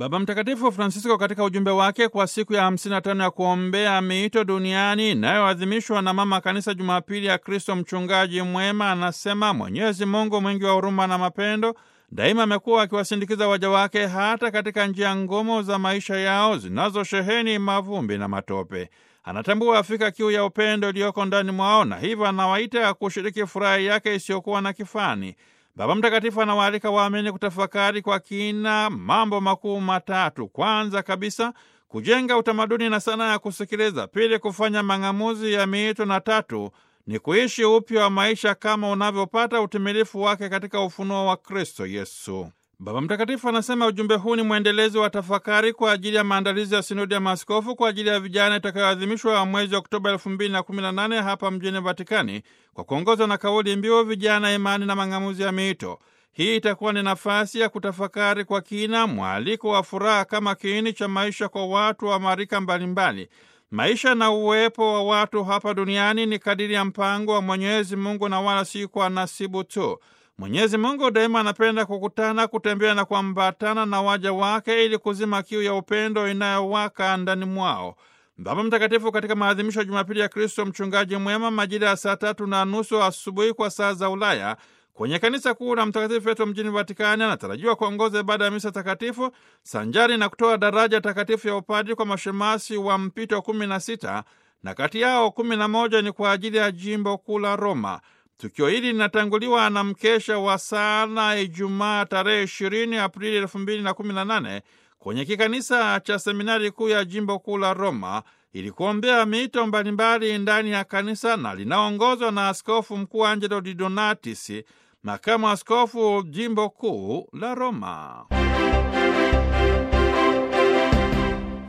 Baba Mtakatifu Francisco katika ujumbe wake kwa siku ya 55 ya kuombea miito duniani inayoadhimishwa na Mama Kanisa Jumapili ya Kristo Mchungaji Mwema anasema Mwenyezi Mungu mwingi wa huruma na mapendo daima amekuwa akiwasindikiza waja wake hata katika njia ngumu za maisha yao zinazosheheni mavumbi na matope. Anatambua afika kiu ya upendo iliyoko ndani mwao na hivyo anawaita kushiriki furaha yake isiyokuwa na kifani. Baba Mtakatifu anawaalika waamini kutafakari kwa kina mambo makuu matatu. Kwanza kabisa, kujenga utamaduni na sanaa ya kusikiliza; pili, kufanya mang'amuzi ya miito; na tatu ni kuishi upya wa maisha kama unavyopata utimilifu wake katika ufunuo wa Kristo Yesu. Baba Mtakatifu anasema ujumbe huu ni mwendelezo wa tafakari kwa ajili ya maandalizi ya sinodi ya maaskofu kwa ajili ya vijana itakayoadhimishwa mwezi Oktoba elfu mbili na kumi na nane hapa mjini Vatikani kwa kuongozwa na kauli mbiu vijana, imani na mang'amuzi ya miito. Hii itakuwa ni nafasi ya kutafakari kwa kina mwaliko wa furaha kama kiini cha maisha kwa watu wa marika mbalimbali. Maisha na uwepo wa watu hapa duniani ni kadiri ya mpango wa Mwenyezi Mungu na wala si kwa nasibu tu. Mwenyezi Mungu daima anapenda kukutana, kutembea na kuambatana na waja wake ili kuzima kiu ya upendo inayowaka ndani mwao. Baba Mtakatifu katika maadhimisho ya Jumapili ya Kristo Mchungaji Mwema majira ya saa tatu na nusu asubuhi kwa saa za Ulaya kwenye kanisa kuu la Mtakatifu Petro mjini Vatikani anatarajiwa kuongoza ibada ya misa takatifu sanjari na kutoa daraja takatifu ya upadri kwa mashemasi wa mpito kumi na sita na kati yao kumi na moja ni kwa ajili ya jimbo kuu la Roma. Tukio hili linatanguliwa na mkesha wa sala Ijumaa tarehe 20 Aprili 2018 kwenye kikanisa cha seminari kuu ya jimbo kuu la Roma ili kuombea miito mbalimbali ndani ya kanisa na linaongozwa na Askofu Mkuu Angelo Di Donatis, makamu askofu jimbo kuu la Roma.